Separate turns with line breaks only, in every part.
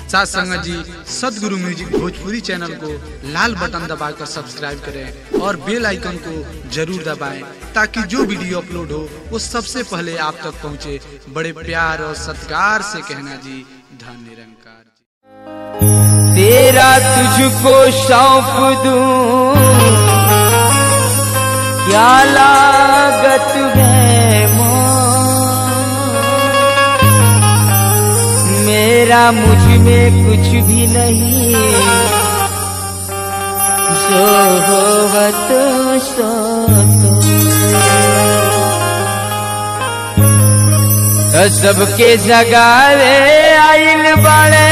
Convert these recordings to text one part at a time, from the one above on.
साथ संगत जी सदगुरु म्यूजिक भोजपुरी चैनल को लाल बटन दबाकर सब्सक्राइब करें और बेल आइकन को जरूर दबाएं ताकि जो वीडियो अपलोड हो वो सबसे पहले आप तक पहुंचे बड़े प्यार और सत्कार से कहना जी धन निरंकार जी
तेरा तुझको सौंप दूं क्या लागत है मोह मेरा मुझ में कुछ भी नहीं जो हो तो सो तो सबके जगावे आइल बड़े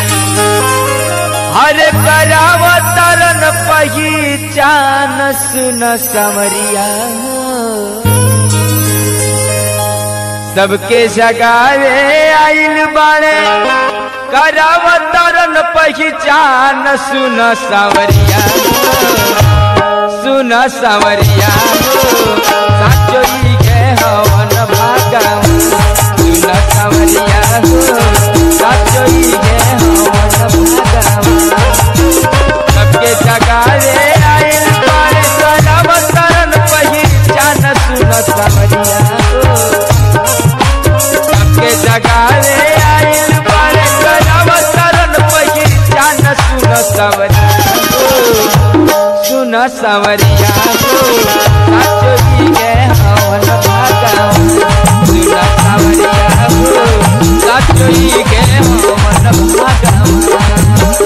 हर कराव तरन पहचान सुन समरिया सबके जगावे आइल बाड़े कराव तरन पहचान सुन समरिया सुन समरिया साचो ही के हवन भागम सुन समरिया साचो ही के हवन भागम सबके जगावे आइल बाड़े कराव तरन पहचान सुन समरिया सबके जगावे आइल बाड़े कराव तरन पहचान सुन समरिया सुन सवरिया साचो जी के हवन भागा सुन सवरिया साचो जी के हवन भागा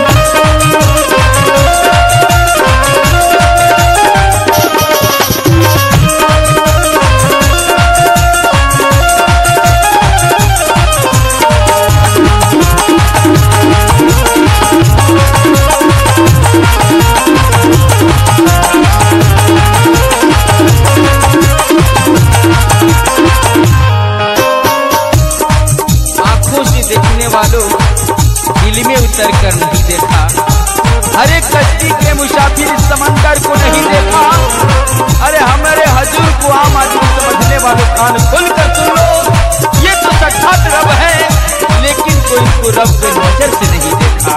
आंखों से देखने वालों दिल में उतर कर नहीं देखा हर एक कश्ती के मुसाफिर इस समंदर को नहीं देखा अरे हमारे हजूर को आम आदमी समझने वालों कान खोल कर सुन लो ये तो साक्षात रब है लेकिन कोई इनको रब के नजर से नहीं देखा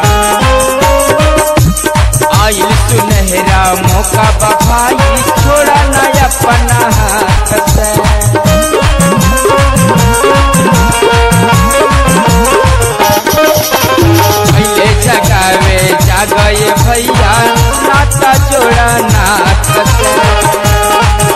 आइल सुनहरा मौका बभाई छोड़ा ना अपना हाथ से पहले जगावे जागए भैया नाता जोड़ा नाथ से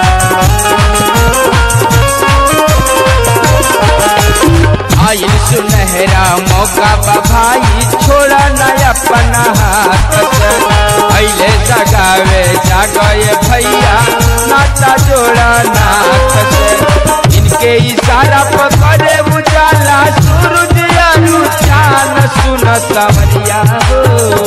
आइल सुनहरा मौका बभाई छोड़ा न अपना हाथ से पहले जगावे जागए भैया नाता जोड़ा नाथ से इनके इशारा पकड़े उजाला सूरज अनु चान सुन समरिया हो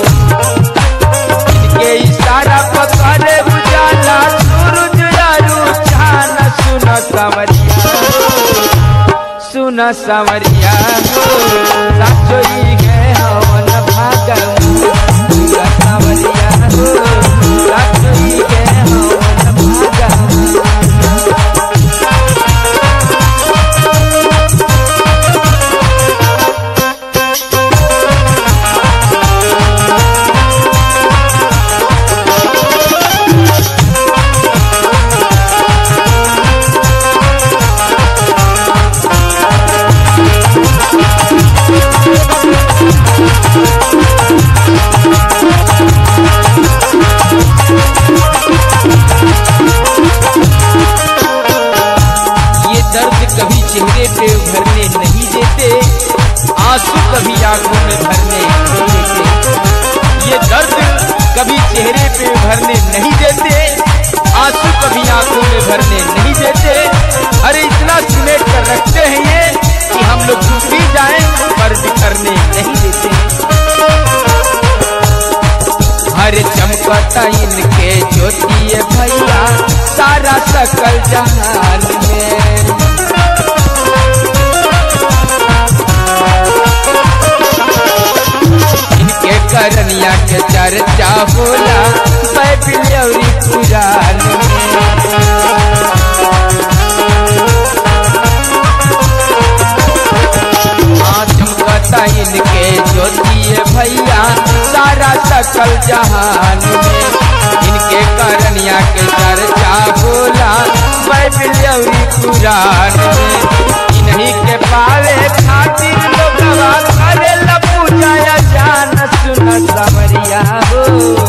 इनके इशारा पकड़े उजाला सूरज अनु चान सुन समरिया हो सुन समरिया हो साचो ही गए हवन भागम सुन समरिया हो साचो ही गए हवन भागम ये दर्द कभी चेहरे पे भरने नहीं देते आंसू कभी आंखों में भरने नहीं देते ये दर्द कभी चेहरे पे भरने नहीं देते आंसू कभी आंखों में भरने नहीं देते अरे इतना सिमेट कर रखते हैं ये कि हम लोग डूब भी जाएं पर बिखरने नहीं देते हर चमकता इनके ज्योति भैया सारा सकल जहान में इनके करनिया के चर्चा होला बैबिलौरी पुराण में हाँ चमकता इनके भैया सारा सकल जहान में इनके करनिया के चर्चा होला बाइबिल अउरी कुरान में इन्हीं के पावे खातिर लोगवा करेला पूजा या जान सुन सवरिया हो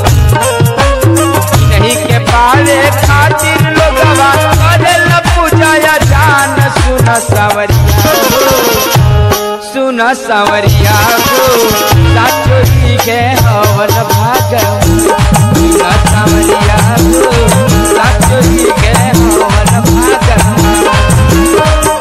नहीं के पावे खातिर लोगवा करेला पूजा या जान सुन सवरिया हो सुन सवरिया हो साचो ही के हवन भागम सुन सवरिया हो साचो ही के हवन भागम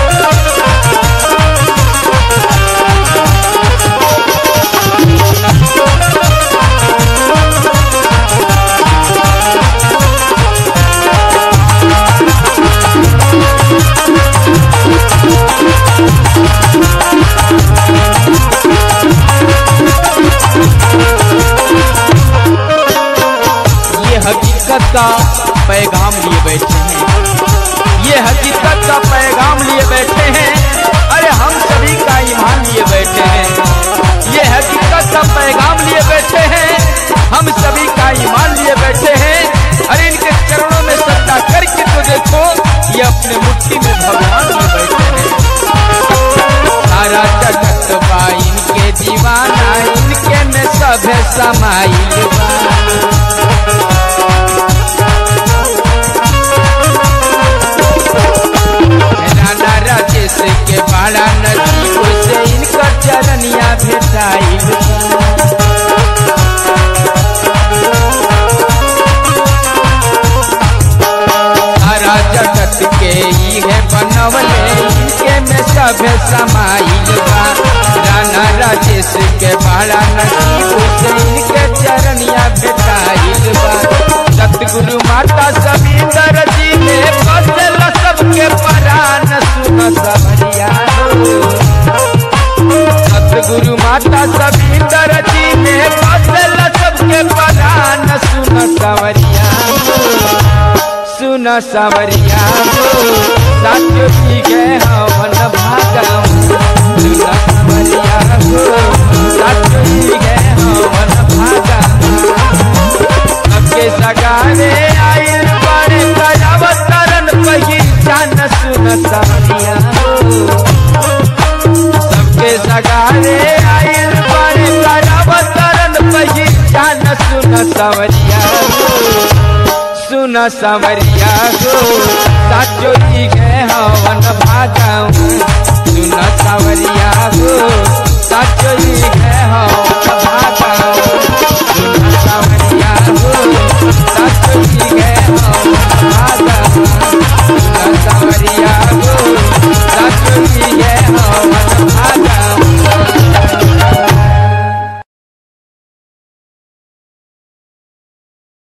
ये हकीकत का पैगाम लिए बैठे हैं ये हकीकत का पैगाम लिए बैठे हैं अरे हम सभी का ईमान लिए बैठे हैं ये हकीकत का पैगाम लिए बैठे हैं हम सभी का ईमान लिए बैठे हैं अरे इनके चरणों में सत्ता करके तो देखो ये अपने मुट्ठी में भगवान लिए बैठे हैं सारा जगत बा इनके दीवाना इनके में सब समाइल बा राना राजेश के बड़ा नजीब से इनकर चरनिया भेटाइल सारा जगत के ई है बनवले इनके में सब समाइल बा राना राजेश के बड़ा नजीब से इनके चरनिया भेटाइल बा सतगुरु माता सविंदर जी ने बदल सबके परान सुन सवरिया सतगुरु माता सविंदर जी ने बदल सबके परान सुन सवरिया सुन सवरिया साचो जी के हवन भागम सुन सवरिया साचो जी के हवन भागम सबके सगारे आइल बड़े अवतरण पहिचान सुन सवरिया सबके सगारे आइल बड़े अवतरण पहिचान सुन सवरिया सुन सवरिया हो साचो ही गए हवन भागम सुन सवरिया हो साचो ही